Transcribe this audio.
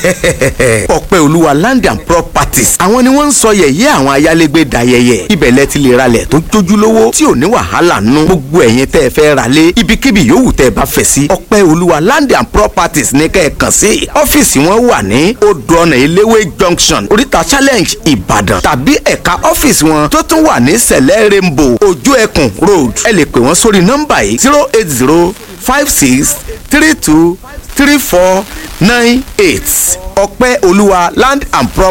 ọpẹ́ olúwa land and properties àwọn ni wọ́n ń sọ yẹ̀yẹ́ àwọn ayálégbé dayẹyẹ ibẹ̀ lẹ ti lè ralẹ̀ tó jójúlówó tí ò ní wàhálà nù gbogbo ẹ̀yin tẹ́ ẹ fẹ́ ra lé ibikíbi yòówù tẹ́ ẹ bá fẹ́ sí ọpẹ́ olúwa land and properties ní kẹ́ ẹ kàn sí ọ́fíìsì wọn wà ní odò ọ̀nà eléwé junction oríta challenge ìbàdàn tàbí ẹ̀ka ọ́fíìsì wọn tó tún wà ní sẹ̀lẹ̀ rainbow ojú ẹkùn road ẹ lè pè wọ́n sórí nọ́mbà yìí zero eight zero five six three two three four nine eight ọpẹ́ olúwa land and property.